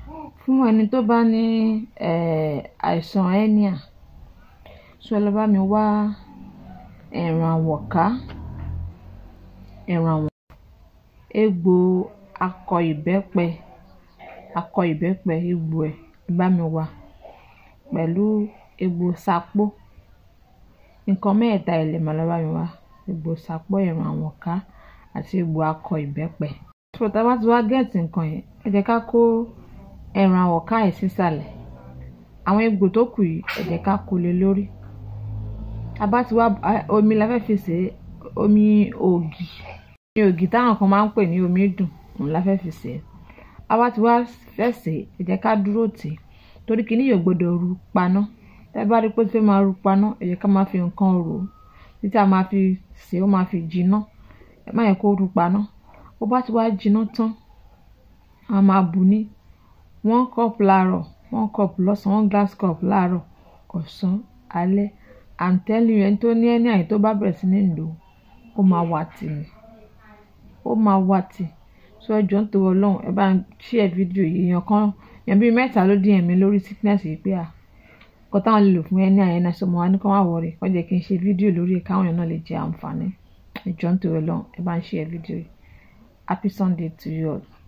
fún ẹni tó bá ní eh, àìsàn hernia so ẹ lọ bá mi wá ẹ̀ràn àwọ̀ká ẹ̀ràn àwọ̀ká egbò akọ ìbẹ́pẹ akọ ìbẹ́pẹ egbò ẹ̀ ẹ bá mi wá pẹ̀lú egbò sapó nǹkan mẹ́ẹ̀ta ẹ̀ lè máa lọ bá mi wá egbò sapó ẹ̀ràn àwọ̀ká àti egbò akọ ìbẹ́pẹ. so tá a bá ti wá gẹ̀ẹ́tì nǹkan yẹn ẹ jẹ́ ká kó ẹ̀ràn àwọ̀ká yìí sísàlẹ̀ àwọn egbò tó kù yìí ẹ jẹ́ ká kó lé lórí a bá ti wá omi la fẹ́ fi sè é omi ògì omi ògì táwọn kan máa ń pè ní omi dùn òun la fẹ́ fi sè é a bá ti wá fẹ́ sè é ẹ jẹ́ ká dúró tì í torí kìíní yóò gbọ́dọ̀ ru paná tẹ́ bá rí pé ó fẹ́ máa ru paná ẹ jẹ́ ká máa fi nǹkan rò ó títí a máa fi sè é ó máa fi jiná ẹ má yẹ kó ru paná bó bá ti wá jiná tán a máa bù ní one cup láàárọ̀ one cup lọ́sàn-án one glass cup láàárọ̀ ọ̀sán alẹ́ i'm telling you ẹni tó ní ẹni àyè tó bá bẹ̀rẹ̀ sí ní lò ó máa wà tì ní ó máa wà tì so ẹ jọ̀ọ́ nítorí ọlọ́run ẹ bá ń share fídíò yìí èèyàn kan èèyàn bíi mẹ́ta ló dín ẹ̀mí lórí sickness yìí pé à kọ́ táwọn lè lò fún ẹni àyè náà sọmọ wa ní kọ́ wá wọ̀rẹ̀ kọ́ jẹ́ kí n ṣe fídíò lórí ẹ̀ káwọn èèyàn náà lè jẹ àǹfààní ẹ jọ̀ọ́ nítorí ọlọ́run ẹ bá ń share fídíò yìí happy sunday to you all.